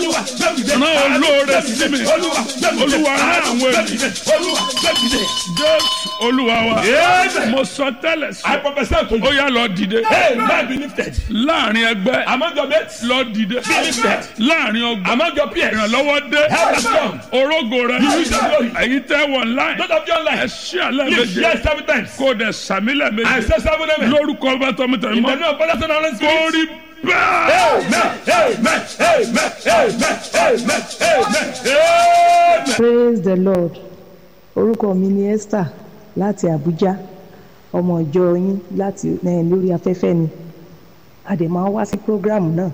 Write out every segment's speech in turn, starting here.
olúwa gbẹ̀mídé rán olóore sí mi olúwa gbẹ̀mídé olúwa rán àwọn ènìyàn gbẹ̀mídé olúwa gbẹ̀mídé. jésù olúwa wa Amen. mo sọ tẹ́lẹ̀ I sí prophesy to ó you. yá lọ dìde Hey, man be lifted. láàrin ẹgbẹ́ Among your mates, lọ dìde be lifted. láàrin ọgbà Among your peers, ìrànlọ́wọ́ dé help has come. orógo rẹ You use your glory. èyí tẹ́ wọ̀ láì Not of your ẹ life. ṣí àlẹ́ Live méje yes seven times. kó o dẹ̀ sàmílẹ̀ I méje say seven amen. lórúkọ bá tọmọtọmọ In the mọ́ name of Father, Son, and Holy Spirit. kó rí bẹ́ẹ̀. Amen. Amen. Amen. Amen. Amen. Amen. Amen. praise the lord orúkọ mi ni esther láti abuja ọmọ ìjọ yín láti eh, lórí afẹ́fẹ́ ni a dẹ̀ máa ń wá sí program náà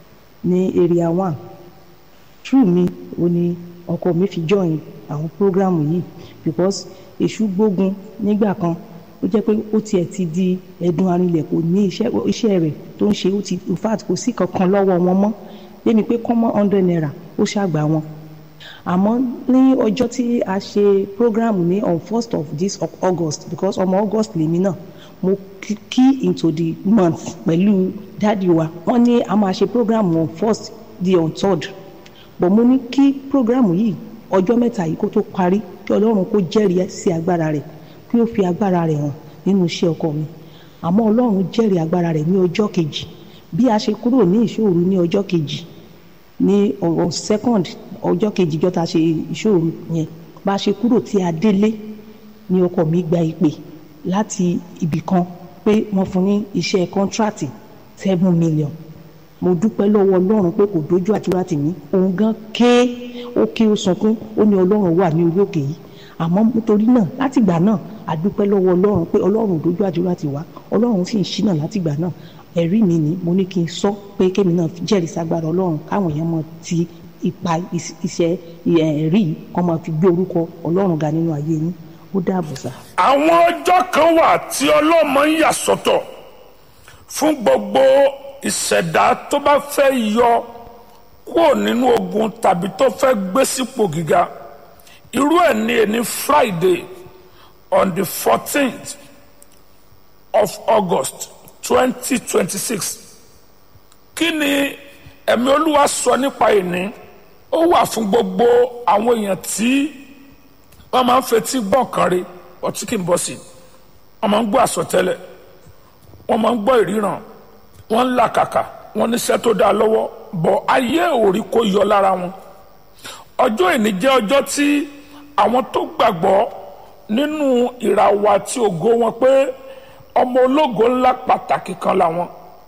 ní area one true mi ò ní ọkọ mi fi join àwọn program yìí because èṣù gbógun nígbà kan ó jẹ́ pé ó tiẹ̀ ti di ẹ̀dùn arinlẹ̀ kò ní iṣẹ́ iṣẹ́ rẹ̀ tó ń ṣe ó ti in fact kò sí kankan lọ́wọ́ wọn mọ́ débi pé kọ́mọ́ hundred naira ó ṣàgbà wọn àmọ́ ní ọjọ́ tí a ṣe program ní on first of this of august because ọmọ august lèmi náà mo kí- key into the month pẹ̀lú dáàdi wa wọ́n ní a máa ṣe program on first di on third but mo ní kí program yìí ọjọ́ mẹ́ta yìí kó tó parí kí ọlọ́run kó jẹ́rìí sí agbára rẹ̀ kí ó fi agbára rẹ̀ hàn nínú iṣẹ́ ọkọ mi àmọ́ ọlọ́run jẹ́rìí agbára rẹ̀ ní ọjọ́ kejì bí a ṣe kúrò ní ìṣòro ní ọjọ́ kejì ní on second ọjọ́ kejì jọ́ ta ṣe ìṣòro yẹn bá a ṣe kúrò tí a délé ní ọkọ mi gba ìpè láti ibì kan pé wọ́n fún ní iṣẹ́ kọ́ńtrátì seven million mo dúpẹ́ lọ́wọ́ ọlọ́run pé kò dójú àdúrà tèmi òun gan ké ó ké ó sunkún ó ní ọlọ́run wà ní orí òkè yìí àmọ́ nítorí náà látìgbà náà a dúpẹ́ lọ́wọ́ ọlọ́run pé ọlọ́run ò dójú àdúrà tiwa ọlọ́run sì ń ṣínà látìgbà náà ẹ̀rí mi ni mo ní kí n sọ pé kémi náà jẹ́rìí sagbára ọlọ́run káwọn èèyàn mọ ti ipa is- iṣẹ́ ẹ̀rí yìí kọ́ máa fi gbé orúkọ ọlọ́run ga nínú ayé yín ó dáàbò sá. àwọn ọjọ́ kan wà tí ọlọ́mọ ń yà sọ́tọ̀ fún gbogbo ìṣẹ̀dá tó bá fẹ́ yọ kúrò nínú ogun tàbí tó fẹ́ gbé sípò gíga irú ẹ̀ ní ẹni friday on the fourteenth of august twenty twenty six kí ni ẹ̀mí olúwa sọ nípa ìní ó wà fún gbogbo àwọn èèyàn tí wọ́n máa ń fetí gbọ́ nǹkan rí ọtí kì í bọ́ sí i wọ́n máa ń gbọ́ àsọtẹ́lẹ̀ wọ́n máa ń gbọ́ ìríran wọ́n ń làkàkà wọ́n níṣẹ́ tó dáa lọ́wọ́ bọ̀ ayé òrí kó yọ lára wọn ọjọ́ ìní jẹ́ ọjọ́ tí àwọn tó gbàgbọ́ nínú ìràwọ̀ àti ògo wọn pé ọmọ ológo ńlá pàtàkì kan làwọn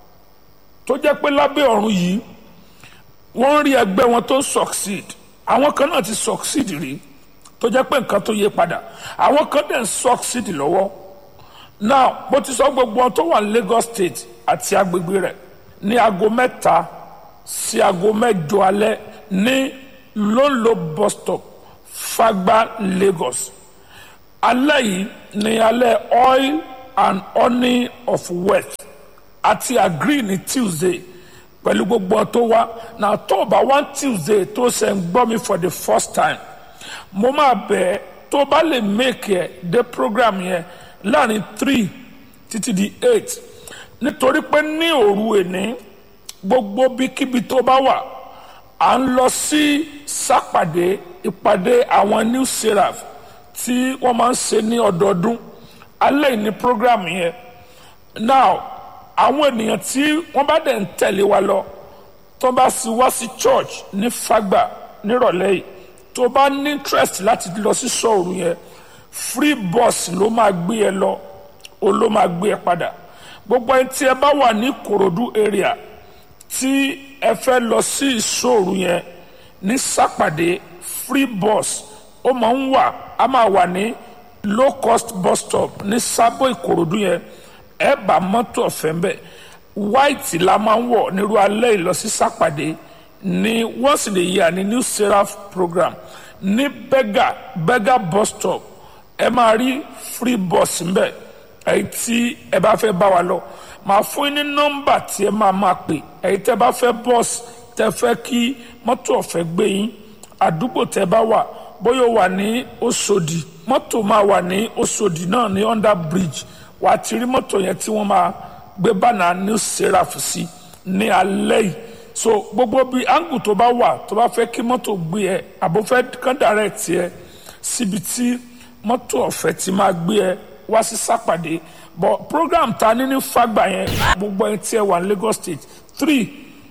tó jẹ́ pé lábẹ́ ọ̀run yìí wọ́n ń rí ẹgbẹ́ wọn tó ń succeed àwọn kan náà ti succeed rí tó jẹ́ pé nǹkan tó yé padà àwọn kan dẹ̀ ń succeed lọ́wọ́ now bó ti sọ gbogbo wọn tó wà ní Lagos State àti agbègbè rẹ̀ ní aago mẹ́ta sí aago mẹ́jọ alẹ́ ní lolo bus stop Fagba Lagos alẹ́ yìí ní alẹ́ oil and honey of wealth àti agree ní Tuesday pẹ̀lú gbogbo wọn tó wá na tó o bá wá Tuesday tó ṣe ń gbọ́ mi for the first time mo máa bẹ̀ ẹ́ tó o bá lè make ẹ̀ dé program yẹn láàrin three títí di eight nítorí pé ní òru èní gbogbo bíkíbi tó bá wà à ń lọ sí sápàdé ìpàdé àwọn new seraph tí wọ́n máa ń ṣe ní ọdọọdún alẹ́ yìí ní program yẹn now àwọn ènìyàn tí wọ́n bá dẹ̀ ń tẹ̀lé wa lọ tó bá sì wá sí church ní Fágbà nírọ̀lẹ́ yìí tó bá ní interest láti lọ sí sọ̀rọ̀ yẹn free bus ló máa gbé ẹ lọ o ló máa gbé ẹ padà gbogbo ẹni tí ẹ bá wà ní Ìkòròdú area tí ẹ fẹ́ lọ sí ìṣòro yẹn ní sápàdé free bus ó máa ń wà á máa wà ní low cost bus stop ní sábò Ìkòròdú yẹn ẹ bá mọ́tò ọ̀fẹ́ ń bẹ̀ white la máa ń wọ̀ nírú alẹ́ ìlọsí sápàdé ní once in a year ní new seraph program ní bega bega bus stop ẹ máa rí free bus ńbẹ̀ èyí tí ẹ bá fẹ́ bá wa lọ màá fún yín ní nọ́mbà tí ẹ máa máa pè èyí tẹ́ bá fẹ́ bus tẹ́ fẹ́ kí mọ́tò ọ̀fẹ́ gbé yín àdúgbò tẹ́ bá wà bóyá ó wà ní Òṣòdì mọ́tò máa wà ní Òṣòdì náà ní under bridge wàá ti rí mọ́tò yẹn tí wọ́n máa gbé bánà new seraph sí ní alẹ́ yìí so gbogbo bí angu tó bá wà tó bá fẹ́ kí mọ́tò gbé ẹ àbò fẹ́ kán direct ẹ síbi tí mọ́tò ọ̀fẹ́ ti máa gbé ẹ wá sí sápàdé but program ta ní ní fagbà yẹn gbogbo ẹni tí ẹ wà ní Lagos State three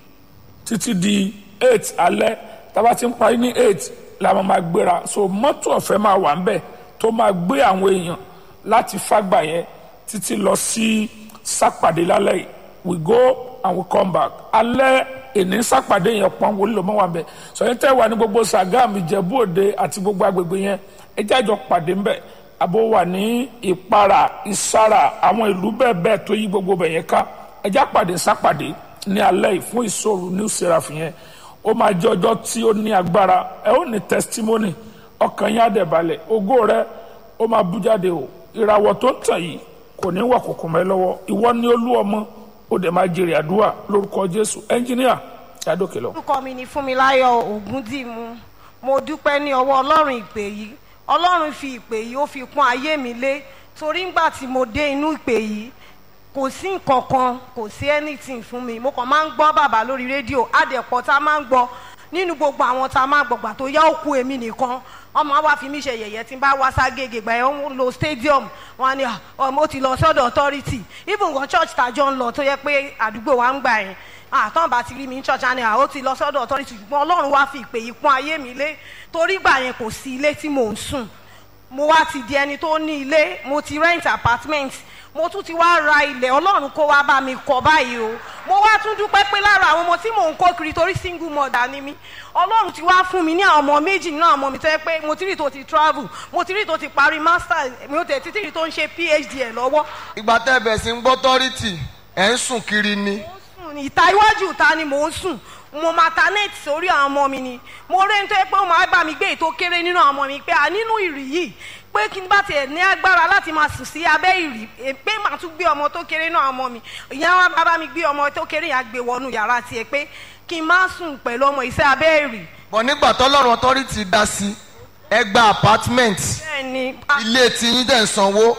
títí di eight alẹ́ tábà ti ń parí ní eight la máa máa gbéra so mọ́tò ọ̀fẹ́ máa wà ńbẹ̀ tó máa gbé àwọn èèyàn láti fágbà yẹn títí lọ sí sápàdé lálẹ́ yìí we go and we come back alẹ́ èní sápàdé yẹn pọ́n wọlé lọ́mọ́ wà ńbẹ̀ sọyìn tẹ́ wà ní gbogbo Sàgámù Ìjẹ̀bú Òde àti gbogbo agbègbè yẹn ẹ jájọ pàdé ńbẹ̀ àbò wà ní Ìpara Ìsàrà àwọn ìlú bẹ́ẹ̀ bẹ́ẹ̀ tó yí gbogbo bẹ̀ yẹn ká ẹ já pàdé sápàdé ní alẹ́ yìí fún ìṣòro new seraph yẹn ó máa jẹ́ ọjọ́ tí ó ní agbára ẹ ó ní testimony ọkàn yín á dẹ̀ balẹ̀ ògo rẹ ó máa bú jáde o ìràwọ̀ tó ń tàn yìí kò ní wà kòkò mẹ́ lọ́wọ́ ìwọ ni olú ọmọ ó dẹ̀ máa jèrè àdúrà lórúkọ Jésù ẹnjìníà yàdókè lọ. orúkọ mi ni Fúnmiláyọ̀ Ògúndìmú mo dúpẹ́ ní ọwọ́ Ọlọ́run ìpè yìí Ọlọ́run fi ìpè yìí ó fi pọ́n ayé mi lé torí ńgbà tí mo dé inú ìpè yìí kò sí nǹkan kan kò sí anything fún mi mo kàn máa ń gbọ́ bàbá lórí rédíò àdẹ̀pọ̀ tá a máa ń gbọ́ nínú gbogbo àwọn tá a máa gbọ̀gbà tó yá òkú èmi nìkan ọmọ wa fi mí ṣe yẹ̀yẹ́ tí n bá wá ságége gbà yẹn ń lo stadium wọn ni ọmọ ó ti lọ sọ́dọ̀ authority even gan church tàjọ ń lọ tó yẹ pé àdúgbò wa ń gbà yẹn àtọ́n bá ti rí mi ní church àná ó ti lọ sọ́dọ̀ authority ṣùgbọ́n ọlọ́run wá fi ìpè yìí pọ́n ayé mi lé torí gbà yẹn kò sí ilé tí mò ń sùn mo wá ti di ẹni tó ní ilé mo ti rent apartment mo tún ti wá ra ilẹ̀ ọlọ́run kó wá bá mi kọ́ báyìí o mo wá tún dúpẹ́ pé lára àwọn ọmọ tí mò ń kó kiri torí single mother ni mí ọlọ́run ti wá fún mi ní àwọn ọmọ méjì nínú àwọn ọmọ mi tó yẹ pé mo ti rí tó ti travel mo ti rí tó ti parí master mi ò tẹ̀ títí rí tó ń ṣe phd ẹ̀ lọ́wọ́. ìgbà tẹ́ ẹ bẹ̀ sí ń gbọ́ tọ́rìtì ẹ̀ ń sùn kiri ni. mo sùn ní ìta iwájú ìta ni mò ń sùn mo maternate sórí àwọn ọmọ mi ni mo rí ní tó yẹ pé ó máa bá mi gbé ètò kéré nínú àwọn ọmọ mi pé à nínú ìrì yìí pé kí n bá tiẹ̀ ní agbára láti máa sùn sí abẹ́ ìrì pé màá tún gbé ọmọ tó kéré náà ọmọ mi ìyá wa bàbá mi gbé ọmọ tó kéré yẹn gbé wọnú yàrá tiẹ̀ pé kí n má sùn pẹ̀lú ọmọ ìṣe abẹ́ ìrì. bọ̀ nígbà tọ́lọ́run authority dá sí ẹ gba apartment bẹ́ẹ̀ni ilé tí yín dẹ̀ ń sanwó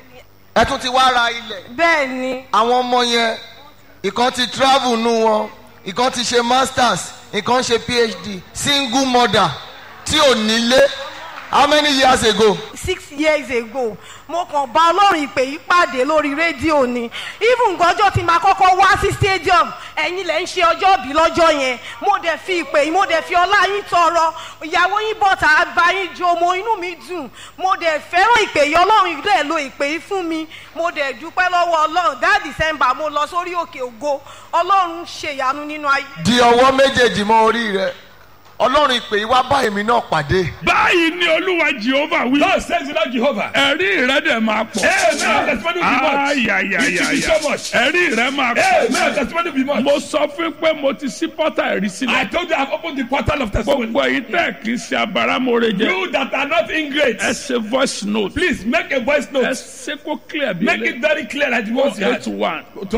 ẹ tún ti wá ra ilẹ̀ bẹ́ẹ̀ni àwọn ọmọ yẹn ìkan ti travel nù wọn ìkan ti ṣe masters ìkan ṣe phd single mother tí ò nílé how many years ago. six years ago mo kàn bá ọlọ́run ìpè yìí pàdé lórí rédíò ni even gọjọ́ tí màá kọ́kọ́ wá sí stadium ẹ̀yin lẹ̀ ń ṣe ọjọ́ bí lọ́jọ́ yẹn mo dẹ̀ fi ìpè yìí mo dẹ̀ fi ọlá yín tọrọ ìyàwó yín bọ̀tà bá yín jó mo inú mi dùn mo dẹ̀ fẹ́ràn ìpè yìí ọlọ́run dẹ̀ lo ìpè yìí fún mi mo dẹ̀ dúpẹ́ lọ́wọ́ ọlọ́run that december mo lọ sórí òkè ògo ọlọ́run ṣèyanu nínú ayé. di ọwọ́ méjèèjì mọ́ orí rẹ ọlọ́run ìpè yìí wá bá èmi náà pàdé. báyìí ni olúwa jehova wí. God says the Lord Jehovah. ẹ̀rí rẹ dẹ̀ máa pọ̀. Amen. Testimony will be much. It will be ayayayaya so much. ẹ̀rí rẹ máa Amen. pọ̀. Testimony will be much. mo sọ fún pé mo ti sí pọ́tà ẹ̀rí I sílẹ̀. told you I've opened the portal of testimony. gbogbo èyí tẹ̀ kì í ṣe abáramọ̀rẹ́ jẹ. You that are not ingrate, ẹ ṣe voice note. please make a voice ẹ note. ṣe kó clear bí Make it very clear that the words you eight had. one To